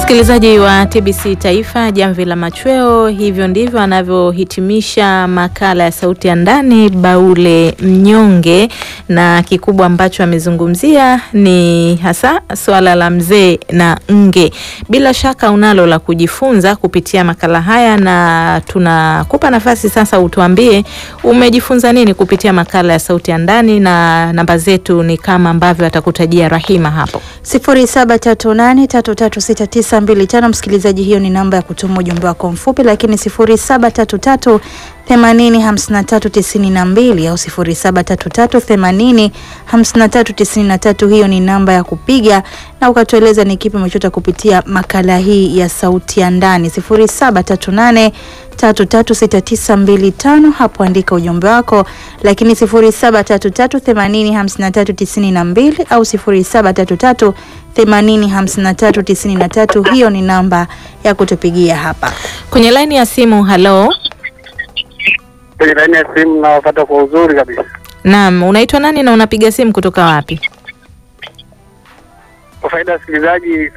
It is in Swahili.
Msikilizaji wa TBC Taifa, jamvi la machweo, hivyo ndivyo anavyohitimisha makala ya sauti ya ndani Baule Mnyonge, na kikubwa ambacho amezungumzia ni hasa swala la mzee na nge. Bila shaka unalo la kujifunza kupitia makala haya, na tunakupa nafasi sasa utuambie umejifunza nini kupitia makala ya sauti ya ndani, na namba zetu ni kama ambavyo atakutajia Rahima hapo sifuri saba tatu nane tatu tatu sita tisa mbili tano. Msikilizaji, hiyo ni namba ya kutuma ujumbe wako mfupi, lakini sifuri saba tatu tatu themanini hamsini na tatu tisini na mbili au sifuri saba tatu tatu themanini hamsini na tatu tisini na tatu. Hiyo ni namba ya kupiga na ukatueleza ni kipi umechota kupitia makala hii ya sauti ya ndani. sifuri saba tatu nane tatu tatu sita tisa mbili tano, hapo andika ujumbe wako, lakini sifuri saba tatu tatu themanini hamsini na tatu tisini na mbili au sifuri saba tatu tatu themanini hamsini na tatu tisini na tatu. Hiyo ni namba ya kutupigia hapa kwenye laini ya simu. Halo, kwenye laini ya simu nawapata kwa uzuri kabisa. naam, unaitwa nani na unapiga simu kutoka wapi? Kwa faida ya wasikilizaji